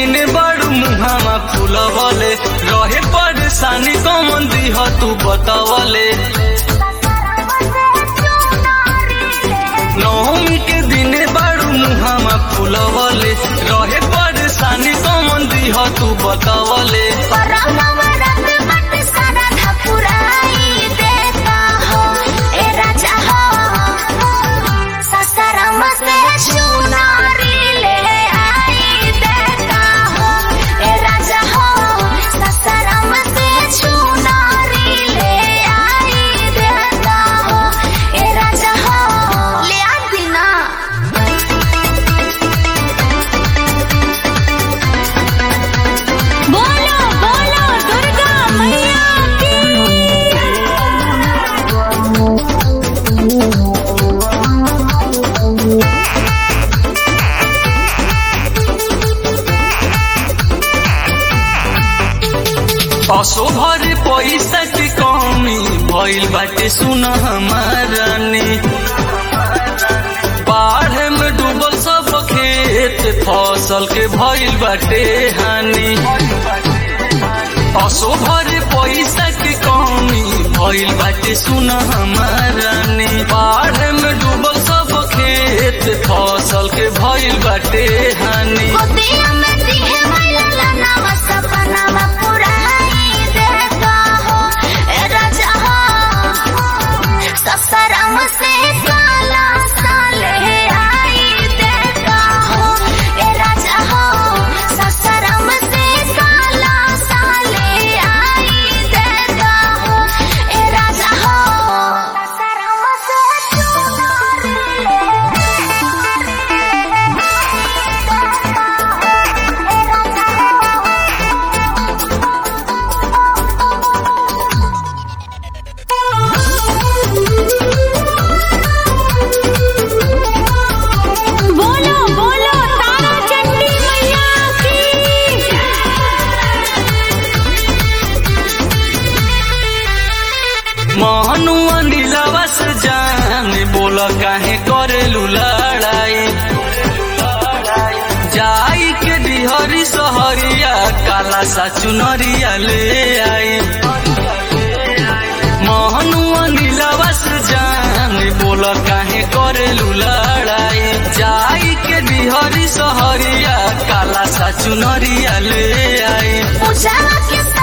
दिन बड़ू मुहामा फूलवले रहे परेशानी कमन दीह तू बतावले नवमी के दिन बड़ू मुहामा फूलवले रहे परेशानी कमन दीह तू बतावले बोलो बोलो दुर्गा मैया की असो भरे पैसा के कमी भइल बाटे सुन हमारानी बाढ़ में डूबल सब खेत फसल के भइल बाटे हानि असो भरे पैसा के कमी भइल बाटे सुन हमारानी बाढ़ में डूबल सब खेत फसल के भइल बाटे हानि गोदिया में दिहे मैला लानावा सपनावा पुराई देता हो ए राजा हो ससुराम से साला साले आई देता हो ए राजा हो ससुराम से साला साले आई देता हो ए राजा हो ससुराम से बोलो बोलो तारा चंडी मैया की महनुआ नीलावा से जान बोल काहे करेलू लड़ाई जाई के डिहरी सहरिया काला सा चुनरिया ले आई महनुआ नीलावा से जान बोल काहे करेलू लड़ाई जाई के डिहरी सहरिया काला सा चुनरिया ले आई उजाला के